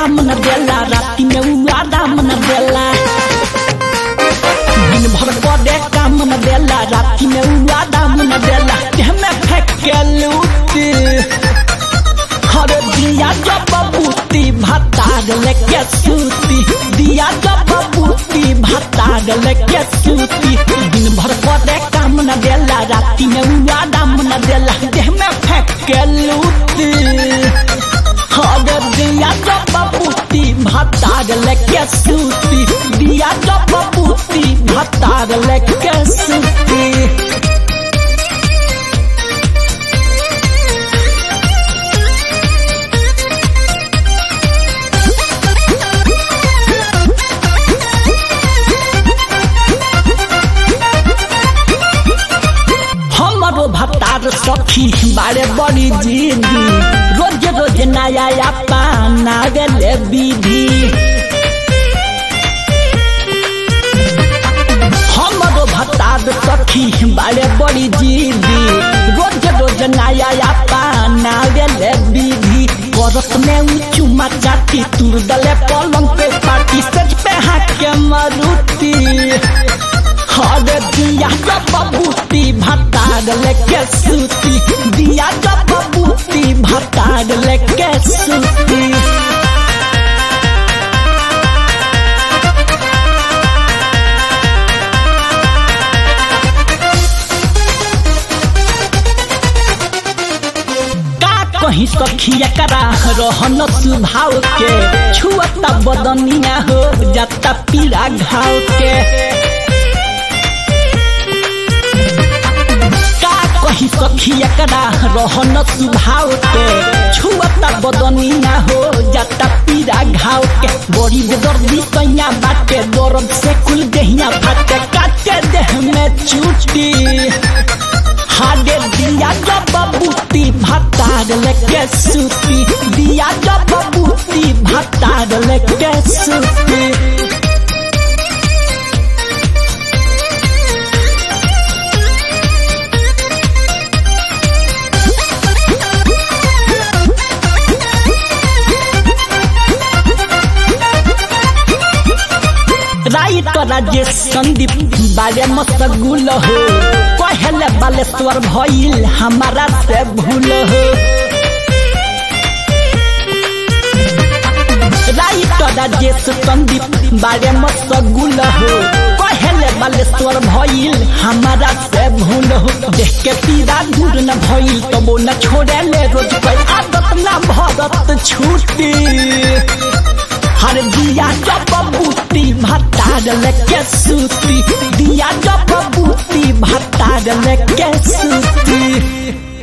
काम न देला राति में उ आराम न देला दिन भर करे काम न देला राति में उ आराम न देला देह में फेंक के लूटी हर दिया जब बबूती भतार लेके सूती दिया जब बबूती भतार लेके सूती दिन भर करे काम न देला राति में उ आराम न देला देह में फेंक के लूटी हर दिया जब बबूती भतार लेके सूती दिया जब बबूती भतार लेके सूती हमारो भतार सखी बारे बड़ी जीदी रोज रोज नया पाना गेले विधि हमारो भतार सखी बारे बड़ी जीदी रोज रोज नया पाना गेले विधि करत में उ चुमा चाटी तुर दले पलंग पे पाटी सज पे हाथ के मरुती हर दिया जब बबूती भतार लेके सूती दिया जब बबूती भतार लेके सूती का कहीं सखिया करा रहन सुभाव के छुअता बदनिया हो जाता पीड़ा घाव के का कहीं सखिया करा रहन सुभाव के छुअता बदनिया हो जाता पीड़ा घाव के बड़ी बेदर्दी कैया बाटे दर्द से कुल देहिया फाटे काटे देह में चूटी हाडे दिया जब बबूती भतार लेके सूती दिया जब बबूती भतार लेके सूती राइट राजेश संदीप बारे मसगुल हो कहले बालेश्वर भइल हमारा से भूल हो राइट राजेश संदीप बारे मसगुल हो कहले बालेश्वर भइल हमारा से भूल हो देख के पीरा दूर न भइल तबो न छोड़े ले रोज पे आदत न भरत छूटी हर दिया जब बबूती भतार लेके सूती दिया जब बबूती भतार लेके सूती